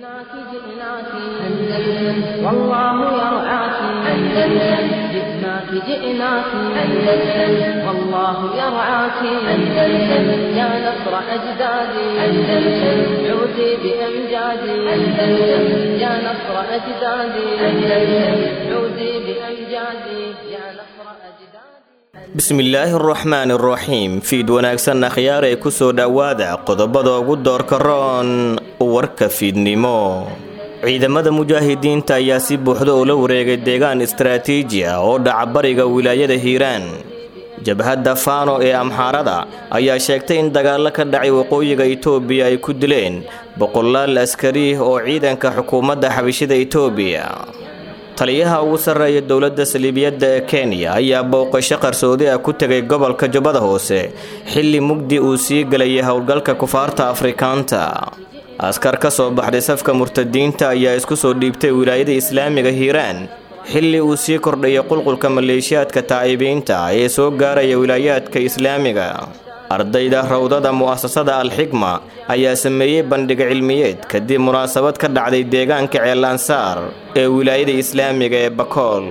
جئناك جئناك أندلس والله يرعاك أندلس جئناك جئناك أندلس والله يرعاك أندلس يا نصر أجدادي أندلس عودي بأمجادي أندلس يا نصر أجدادي أندلس عودي بأمجادي يا نصر أجدادي bismillaahi araxmaani araxiim fiid wanaagsan akhyaar ee kusoo dhowaada qodobada ugu doorka roon warka fiidnimo ciidamada mujaahidiinta ayaa si buuxda ula wareegay deegaan istaraatiiji ah oo dhaca bariga wilaayada hiiraan jabhadda faano ee amxaarada ayaa sheegtay in dagaallo ka dhacay waqooyiga itoobiya ay ku dileen boqolaal askari oo ciidanka xukuumadda xabishida itoobiya taliyaha ugu sarreeya dowladda saliibiyadda ee kenya ayaa booqasho qarsoodi ah ku tegay gobolka jubbada hoose xilli mugdi uu sii gelayay howlgalka kufaarta afrikaanta askar ka soo baxday safka murtadiinta ayaa isku soo dhiibtay wilaayada islaamiga hiiraan xilli uu sii kordhayay qulqulka maleeshiyaadka taa'ibiinta ee soo gaaraya wilaayaadka islaamiga ardayda rawdada mu'asasada alxikma ayaa sameeyey bandhig cilmiyeed kadib munaasabad ka dhacday deegaanka ceelansaar ee wilaayada islaamiga ee bakool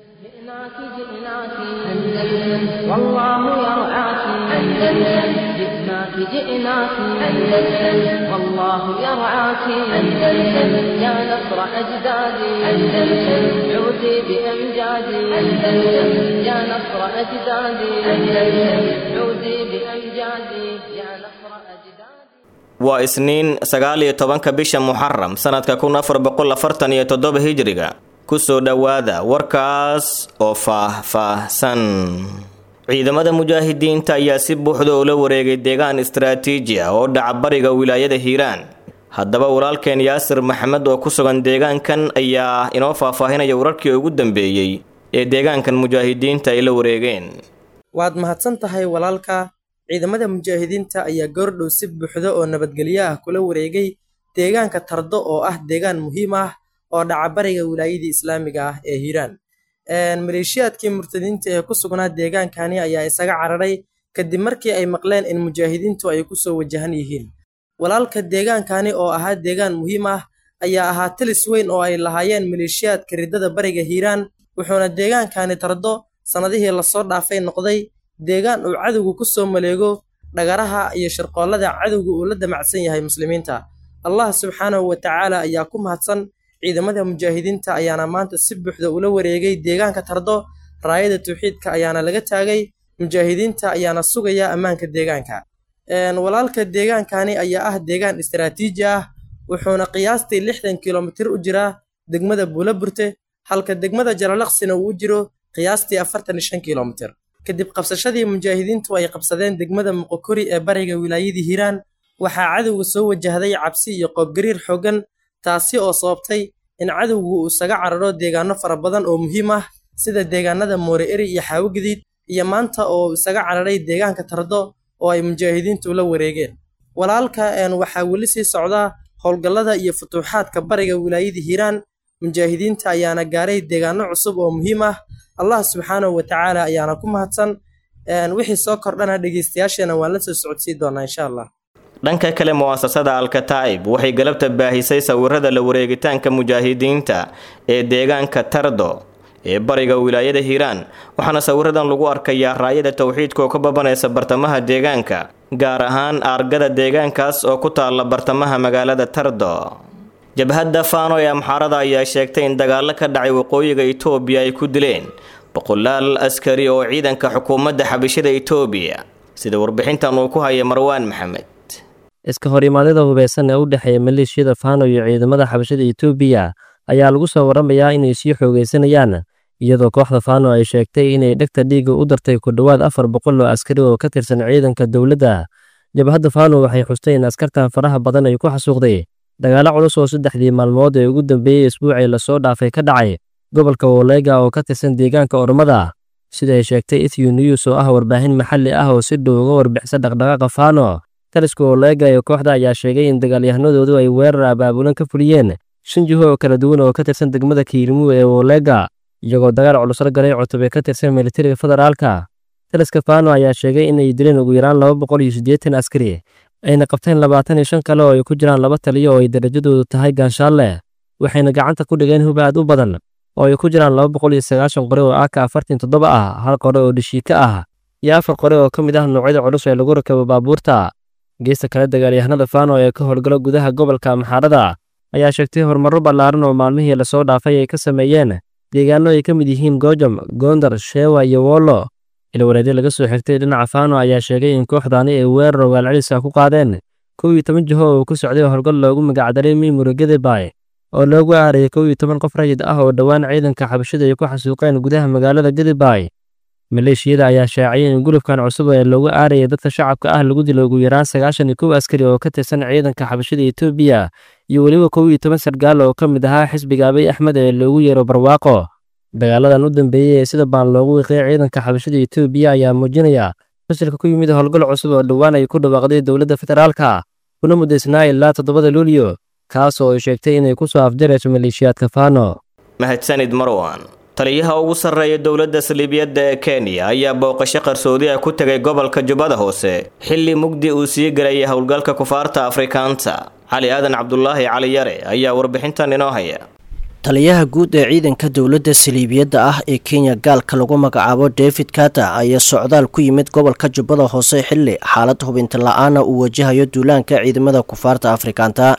جئناك جئناك أندلس والله يرعاك أندلس جئناك جئناك أندلس والله يرعاك أندلس يا نصر أجدادي أندلس عودي بأمجادي أندلس يا نصر أجدادي أندلس عودي بأمجادي يا نصر أجدادي waa isniin sagaal iyo tobanka bisha muxaram sanadka kun afar boqol afartan iyo toddoba hijriga kusoo dhowaada warkaas oo faah-faahsan ciidamada mujaahidiinta ayaa si buuxda ula wareegay deegaan istaraatiiji ah oo dhaca bariga wilaayada hiiraan haddaba walaalkeen yaasir maxamed oo ku sugan deegaankan ayaa inoo faahfaahinaya wararkii ugu dambeeyey ee deegaankan mujaahidiinta ay la wareegeen waad mahadsan tahay walaalka ciidamada mujaahidiinta ayaa goordhow si buuxda oo nabadgelyo ah kula wareegay deegaanka tardo oo ah deegaan muhiim ah oo dhaca bariga wilaayadii islaamiga ah ee hiiraan maleeshiyaadkii murtadiinta ee ku sugnaa deegaankani ayaa isaga cararay kadib markii ay maqleen in mujaahidiintu ay kusoo wajahan yihiin walaalka deegaankani oo ahaa deegaan muhiim ah ayaa ahaa talis weyn oo ay lahaayeen maleeshiyaadka riddada bariga hiiraan wuxuuna deegaankani tardo sannadihii lasoo dhaafay noqday deegaan uu cadowgu ku soo maleego dhagaraha iyo shirqoollada cadowga uu la damacsan yahay muslimiinta allah subxaanahu wa tacaala ayaa ku mahadsan ciidamada mujaahidiinta ayaana maanta si buuxda ula wareegay deegaanka tardo raayada tawxiidka ayaana laga taagay mujaahidiinta ayaana sugaya ammaanka deegaanka walaalka deegaankani ayaa ah deegaan istaraatiiji ah wuxuuna qiyaastii lixdan kilomitir u jiraa degmada buulaburte halka degmada jalalaqsina uu u jiro qiyaastii afartan iyo shan kilomitir kadib qabsashadii mujaahidiintu ay qabsadeen degmada muqokori ee bariga wilaayadii hiiraan waxaa cadowga soo wajahday cabsi iyo qoobgariir xooggan taasi oo sababtay in cadowgu uu isaga cararo deegaano fara badan oo muhiim ah sida deegaanada moore eri iyo xaawogadiid iyo maanta oo isaga cararay deegaanka tardo oo ay mujaahidiintu la wareegeen walaalka waxaa weli sii socdaa howlgallada iyo futuuxaadka bariga wilaayadii hiiraan mujaahidiinta ayaana gaaray deegaano cusub oo muhiim ah allah subxaanahu wa tacaala ayaana ku mahadsan wixii soo kordhana dhegeystayaasheena waan la soo socodsii doonaa insha allah dhanka kale mu'asasada alkataa'ib waxay galabta baahisay sawirada la wareegitaanka mujaahidiinta ee deegaanka tardo ee bariga wilaayada hiiraan waxaana sawiradan lagu arkayaa raayada towxiidka oo ka babanaysa bartamaha deegaanka gaar ahaan aargada deegaankaas oo ku taalla bartamaha magaalada tardo jabhadda faano ee amxaarada ayaa sheegtay in dagaallo ka dhacay waqooyiga itoobiya ay ku dileen boqolaal askari oo ciidanka xukuumadda xabishada itoobiya sida warbixintan uu ku haya marwaan maxamed iska horimaadada hubeysan ee u dhexeeya maleeshiyada faano iyo ciidamada xabashada itoobiya ayaa lagu soo waramayaa inay sii xoogaysanayaan iyadoo kooxda faano ay sheegtay inay dhegta dhiigga u dartay ku dhowaad afar boqol oo askari oo ka tirsan ciidanka dowladda jabhadda faano waxay xustay in askartan faraha badan ay ku xasuuqday dagaalo culus oo saddexdii maalmood ee ugu dambeeyey isbuucii lasoo dhaafay ka dhacay gobolka wolega oo ka tirsan deegaanka ormada sida ay sheegtay ethio news oo ah warbaahin maxalli ah oo si dhow uga warbixisa dhaqdhaqaaqa faano taliska wolega ee kooxda ayaa sheegay in dagaalyahanadoodu ay weerar abaabulan ka fuliyeen shan jiho oo kala duwan oo ka tirsan degmada kiilmu ee wolega iyagoo dagaal culus la galay cutube ka tirsan militariga federaalka taliska faano ayaa sheegay inay dileen ugu yaraan laba boqol iyo siddeetan askari ayna qabteen labaatan iyo shan kale oo ay ku jiraan laba taliyo oo ay darajadoodu tahay gaanshaalle waxayna gacanta ku dhigeen hub aad u badan oo ay ku jiraan laba boqol iyo sagaashan qore oo aka afartan toddoba ah hal qore oo dhishiika ah iyo afar qore oo ka mid ah noocyada culus ee lagu rakabo baabuurta geesta kale dagaalyahanada faano ee ka howlgala gudaha gobolka amxaarada ayaa sheegtay horumarro ballaaran oo maalmihii lasoo dhaafay ay ka sameeyeen deegaano ay ka mid yihiin goojam goondar sheewa iyo woolo ilwareedyo laga soo xigtay dhinaca faano ayaa sheegay in kooxdaani ay weerar ogaalceliska ku qaadeen kow iyo toban jiho oo ku socday howlgal loogu magacdaray miimura gedebay oo loogu aarayay kow iyo toban qof rayid ah oo dhowaan ciidanka xabashida ay ku xasuuqeen gudaha magaalada gedebay maleeshiyada ayaa shaaciyay in gulubkan cusub ee loogu aarayay dadka shacabka ah lagu dilo ugu yaraan sagaashan iyo kow askari oo ka tirsan ciidanka xabashida etoobiya iyo weliba kow iyo toban sargaal oo ka mid ahaa xisbiga abiy axmed ee loogu yeero barwaaqo dagaaladan u dambeeyey ee sida baan loogu wiiqay ciidanka xabashida etoobiya ayaa muujinaya fasilka ku yimid howlgal cusub oo dhowaan ay ku dhawaaqday dowladda federaalka kuna muddaysnaa ilaa toddobada luulyo kaas oo ay sheegtay inay ku soo afjarayso maleeshiyaadka faano mahadsanid marwan taliyaha ugu sarreeya dowladda saliibiyadda ee kenya ayaa booqasho qarsoodi ah ku tegay gobolka jubbada hoose xilli mugdi uu sii galayay howlgalka kufaarta afrikaanta cali aadan cabdulaahi cali yare ayaa warbixintan inoo haya taliyaha guud ee ciidanka dowladda saliibiyadda ah ee kenya gaalka lagu magacaabo david kata ayaa socdaal ku yimid gobolka jubbada hoose xilli xaalad hubinta la-aana uu wajahayo duulaanka ciidamada kufaarta afrikaanta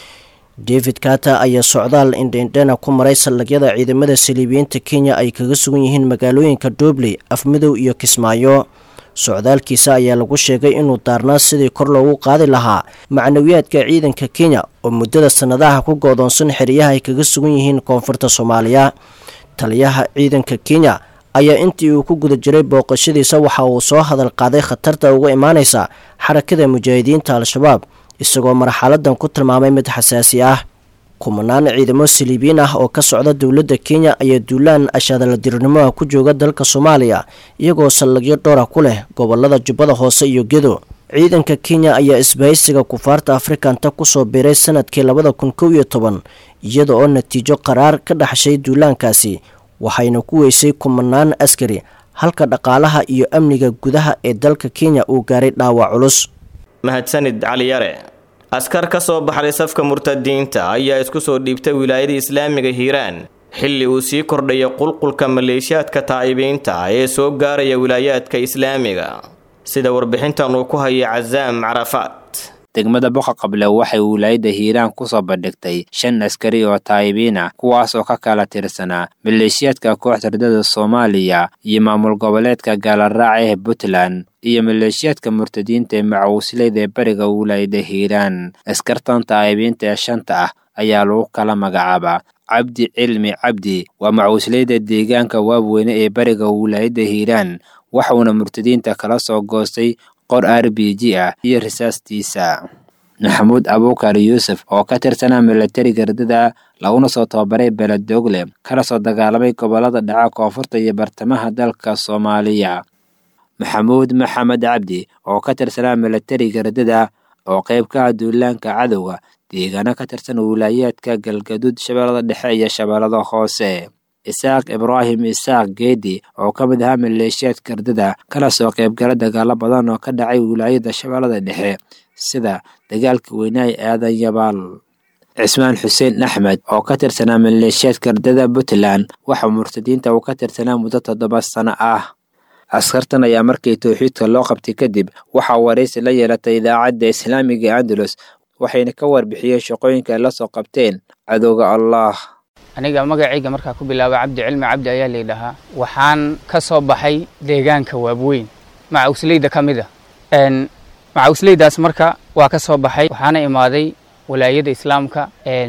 david kata ayaa socdaal indhendhena ku maray saldhigyada ciidamada saliibiyiinta kenya ay kaga sugan yihiin magaalooyinka doobley afmidow iyo kismaayo socdaalkiisa ayaa lagu sheegay inuu daarnaa sidii kor loogu qaadi lahaa macnawiyaadka ciidanka kenya oo muddada sannadaha ku goodoonsan xeryaha ay kaga sugan yihiin koonfurta soomaaliya taliyaha ciidanka kenya ayaa intii uu ku guda jiray booqashadiisa waxa uu soo hadal qaaday khatarta uga imaaneysa xarakada mujaahidiinta al-shabaab isagoo marxaladan ku tilmaamay mid xasaasi ah kumanaan ciidamo saliibiyiin ah oo ka socda dowladda kenya ayaa duulaan ashaadaladirnimoha ku jooga dalka soomaaliya iyagoo saldhigyo dhowra ku leh gobolada jubbada hoose iyo gedo ciidanka kenya ayaa isbahaysiga kufaarta afrikanta kusoo biiray sanadkii labada kun kow iyo toban iyada oo natiijo qaraar ka dhaxshay duulaankaasi waxayna ku weysay kumanaan askari halka dhaqaalaha iyo amniga gudaha ee dalka kenya uu gaaray dhaawac culus mahadsanid cali yare askar ka soo baxday safka murtadiinta ayaa isku soo dhiibtay wilaayada islaamiga hiiraan xilli uu sii kordhaya qulqulka maleeshiyaadka taa'ibiinta ee soo gaaraya wilaayaadka islaamiga sida warbixintan uu ku hayay casaam carafaat degmada boqa qable waxay wilaayadda hiiraan kusoo bandhigtay shan askari oo taayibiina kuwaas oo ka kala tirsanaa maleeshiyaadka kooxda ridada soomaaliya iyo maamul goboleedka gaalaraaca ee puntland iyo maleeshiyaadka murtadiinta ee macawisleyda ee bariga wilaayadda hiiraan askartan taayibiinta ee shanta ah ayaa lagu kala magacaabaa cabdi cilmi cabdi waa macawisleyda deegaanka waabweyne ee bariga wilaayadda hiiraan waxuuna murtadiinta kala soo goostay qor r b g ah iyo risaastiisa maxamuud abuukar yuusuf oo ka tirsanaa milatariga ridada laguna soo tababaray beledogle kana soo dagaalamay gobolada dhaca koonfurta iyo bartamaha dalka soomaaliya maxamuud maxamed cabdi oo ka tirsanaa milatariga ridada oo qayb ka ah duulaanka cadowga deegaano ka tirsan wilaayaadka galgaduud shabeellada dhexe iyo shabeellada hoose isaaq ibraahim isaaq geedi oo ka mid ahaa maleeshiyaadka ridada kana soo qaybgala dagaalo badan oo ka dhacay wilaayada shabeellada dhexe sida dagaalka weynaay aadan yabaal cismaan xuseen axmed oo ka tirsanaa maleeshiyaadka ridada puntland waxaa murtadiinta uu ka tirsanaa muddo toddoba sano ah askartan ayaa markii towxiidka loo qabtay kadib waxaa waraysi la yeelatay idaacadda islaamiga andalus waxayna ka warbixiyeen shaqooyinka ay la soo qabteen cadowga allah aniga magacayga markaa ku bilaaba cabdi cilmi cabdi ayaa laydhahaa waxaan ka soo baxay deegaanka waabweyn macawisleyda ka mid a macawisleydaas marka waa ka soo baxay waxaana imaaday walaayada islaamka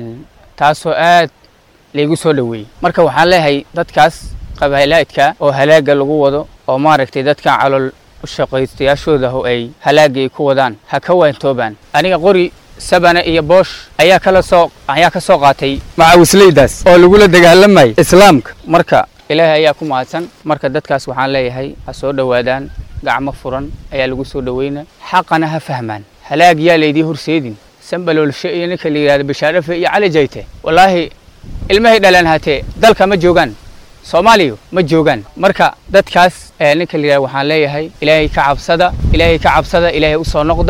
taasoo aad laygu soo dhoweeyey marka waxaan leeyahay dadkaas qabaalaadka oo halaaga lagu wado oo maaragtay dadkan calool shaqaystayaashooda oo ay halaaga ay ku wadaan ha ka waantoobaan aniga qori sabane iyo boosh ayaa kala soo ayaa ka soo qaatay macawisleydaas oo lagula dagaalamayay islaamka marka ilaahay ayaa ku mahadsan marka dadkaas waxaan leeyahay ha soo dhowaadaan gacmo furan ayaa lagu soo dhoweyna xaqana ha fahmaan halaag yaa laydii horseedin sambaloolshe iyo ninka la yidhahdo bashaarafe iyo cali jayte wallaahi ilmahay dhalaan hatee dalka ma joogaan soomaaliya ma joogaan marka dadkaas ninka la yidhahdo waxaan leeyahay ilaahay ka cabsada ilaahay ka cabsada ilaahay u soo noqda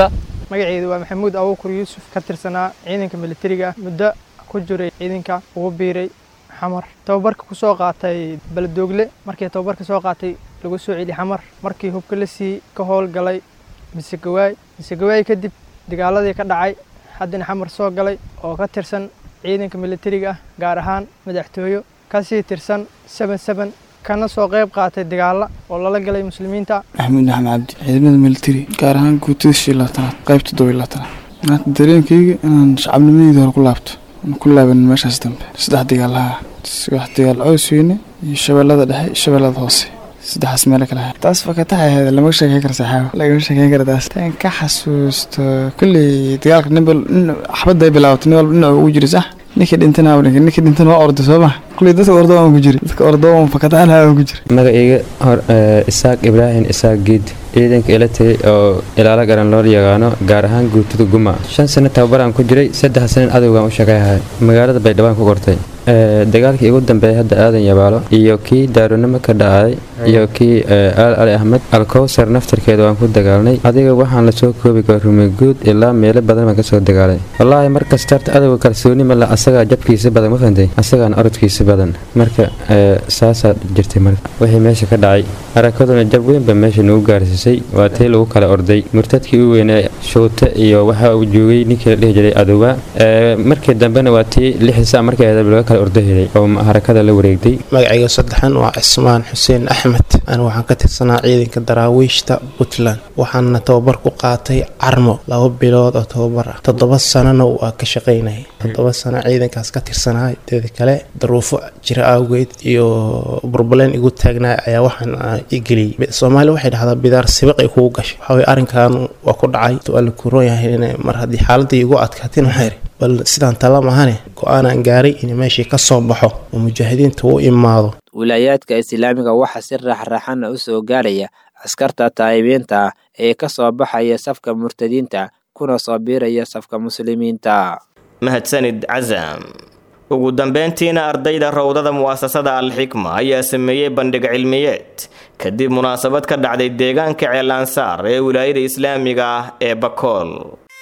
magaceedu waa maxamuud abuukur yuusuf ka tirsanaa ciidanka militariga ah muddo ku jiray ciidanka ugu biiray xamar tababarka ku soo qaatay baladoogle markii tababarka soo qaatay lagu soo celi xamar markii hubka la sii ka howlgalay misegawaay misegawaay kadib dagaaladii ka dhacay haddana xamar soo galay oo ka tirsan ciidanka militariga ah gaar ahaan madaxtooyo kasii tirsan seben seben kana soo qayb qaatay dagaala oo lala galay muslimiinta maxamuud maxamed cabdi ciidamada militari gaar ahaan guutada shii labaatanaad qayb toddoba iyo labaatanaad maanta dareenkayga inaan shacabnimadeyda hore ku laabto aan ku laaban meeshaas dambe saddex dagaalaha wax dagaal cows weyne iyo shabeellada dhexe iyo shabeellada hoose saddexaas meelo kale ahaa taas fakataxa ahayd lama sheekeyn kara saxaabo lagama sheekeyn kara taas tan ka xasuusto kulley dagaalka nin xabadda ay bilaabatay nin walba dhinac ugu jira sax ninkii dhintana ninkii dhintana waa orday soo ma kulley dadka ordo aan ku jira dadka ordo aan fakataxan aan ku jira magacayga hor isaaq ibraahim isaaq giid ciidanka ila tagay oo ilaalo garan loo yaqaano gaar ahaan guutada guma shan sano tababaraan ku jiray saddex sanan adowgaan u shaqayhay magaalada baydhawaan ku qortay dagaalkii ugu dambeeyay hadda aadan yabaalo iyo kii daaronimo ka dhacay iyo kii aal ali axmed alkowsar naftarkeeda waan ku dagaalnay adiga waxaan lasoo koobi kara rumeguud ilaa meelo badan baan kasoo dagaalay wallaahi markasta horta adowga kalsooni male asagaa jabkiisa badan ma fahantay asagaana orodkiisa badan marka saasaa jirtay marka wixii meesha ka dhacay arakaduna jab weynba meesha nagu gaarsiisay waa tii lagu kala orday murtadkii u weynaa showte iyo waxa uu joogay ninkii la dhihi jiray adowa markii dambena waa tii lixisa markii ahayd laga kala ordo helay oo harakada la wareegtay magacayga saddexan waa cismaan xuseen axmed anigu waxaan ka tirsanaa ciidanka daraawiishta puntland waxaana tababar ku qaatay carmo laba bilood oo tababar ah toddoba sanana waa ka shaqaynayay toddoba sano ciidankaas ka tirsanaa teeda kale daruufo jira awgeed iyo burbaleen igu taagnaa ayaa waxaan igeliyey soomaaliya waxay dhahdaa bidaar sibiq ay kugu gashay waxawey arrinkan waa ku dhacay waa la kuroon yahay mar haddii xaaladii igu adkaatin waxayri bal sidaan tala mahane go-aanaan gaaray in meeshii ka soo baxo oo mujaahidiinta u imaado wilaayaadka islaamiga waxaa si raaxraaxana u soo gaaraya askarta taayibiinta ah ee ka soo baxaya safka murtadiinta kuna soo biiraya safka muslimiinta mahadsanid casam ugu dambeyntiina ardayda rowdada mu'asasada alxikma ayaa sameeyey bandhig cilmiyeed kadib munaasabad ka dhacday deegaanka ceelansaar ee wilaayada islaamiga ah ee bakool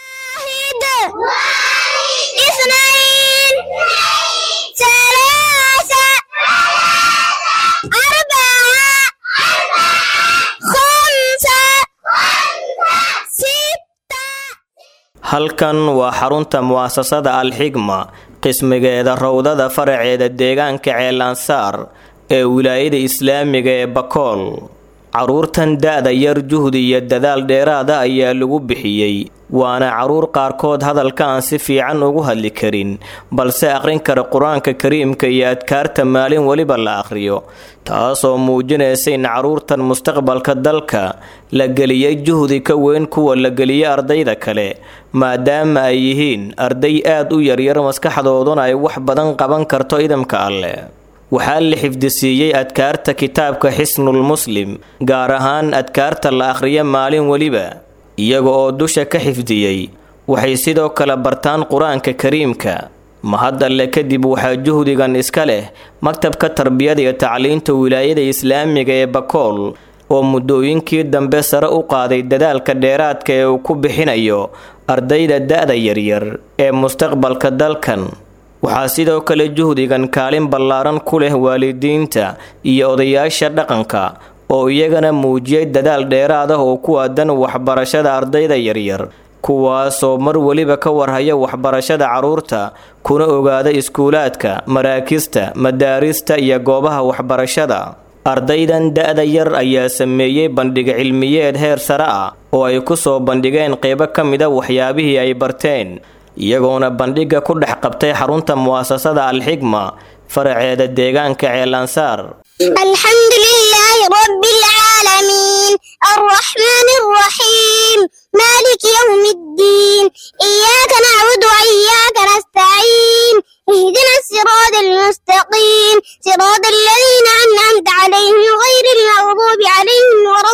halkan waa xarunta mu'asasada alxigma qismigeeda rowdada faraceeda deegaanka ceelansaar ee wilaayada islaamiga ee bakool caruurtan da-da yar juhdi iyo dadaal dheeraada ayaa lagu bixiyey waana caruur qaarkood hadalka aan si fiican ugu hadli karin balse aqrin kara qur-aanka kariimka iyo adkaarta maalin weliba la aqhriyo taasoo muujinaysa in caruurtan mustaqbalka dalka la geliyey juhdi ka weyn kuwa la geliyey ardayda kale maadaama ay yihiin arday aad u yaryar maskaxdooduna ay wax badan qaban karto idamka alleh waxaa la xifdisiiyey adkaarta kitaabka xisnul muslim gaar ahaan adkaarta la akhriyo maalin weliba iyaga oo dusha ka xifdiyey waxay sidoo kale bartaan qur-aanka kariimka mahad alle kadib waxaa juhdigan iska leh maktabka tarbiyada iyo tacliinta wilaayada islaamiga ee bakool oo muddooyinkii dambe sare u qaaday dadaalka dheeraadka ee uu ku bixinayo ardayda da-da yaryar ee mustaqbalka dalkan waxaa sidoo kale juhdigan kaalin ballaaran ku leh waalidiinta iyo odayaasha dhaqanka oo iyagana muujiyay dadaal dheeraad ah oo ku aadan waxbarashada ardayda yaryar kuwaasoo mar weliba ka warhaya waxbarashada carruurta kuna ogaada iskuulaadka maraakista madaarista iyo goobaha waxbarashada ardaydan da-da yar ayaa sameeyey bandhig cilmiyeed heer sare ah oo ay ku soo bandhigeen qeybo ka mida waxyaabihii ay barteen iyagoona bandhigga ku dhex qabtay xarunta mu'asasada alxigma faraceeda deegaanka ceelansaar الحمد لله رب العالمين الرحمن الرحيم مالك يوم الدين إياك نعبد وإياك نستعين اهدنا الصراط المستقيم صراط الذين أنعمت عليهم غير المغضوب عليهم ولا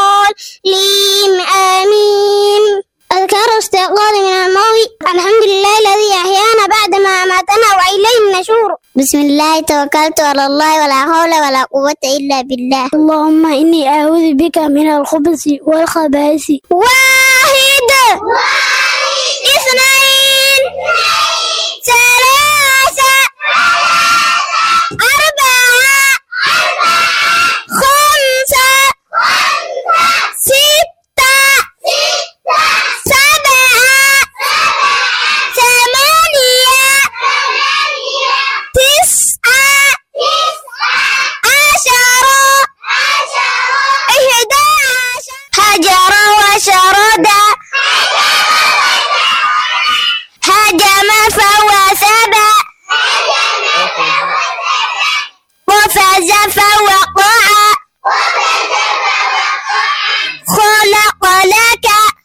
الضالين آمين أذكار استيقاظ من الموت الحمد لله الذي أحيانا بعدما أماتنا وإليه النشور بسم الله توكلت على الله ولا حول ولا قوة إلا بالله اللهم إني أعوذ بك من الخبث والخبائث واحد اثنين ثلاثة أربعة خمسة ستة سبعة ثمانية تسعة عشرة إحدى عشر هجر وشرد هجم فوثب وفز فوقع خلق لك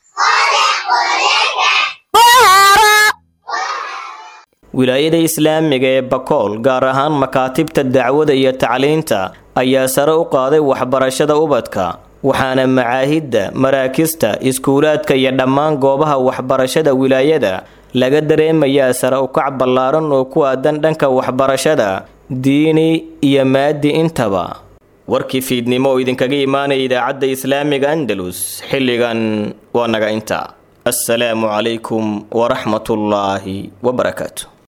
ظهر wilaayada islaamiga ee bakool gaar ahaan makaatibta dacwada iyo tacliinta ayaa sare u qaaday waxbarashada ubadka waxaana macaahidda maraakista iskuulaadka iyo dhammaan goobaha waxbarashada wilaayada laga dareemayaa sare ukac ballaaran oo ku aadan dhanka waxbarashada diini iyo maadi intaba warkii fiidnimo oo idinkaga imaanaya idaacadda islaamiga andalus xilligan waa naga inta assalaamu calaykum waraxmatullaahi wabarakaatu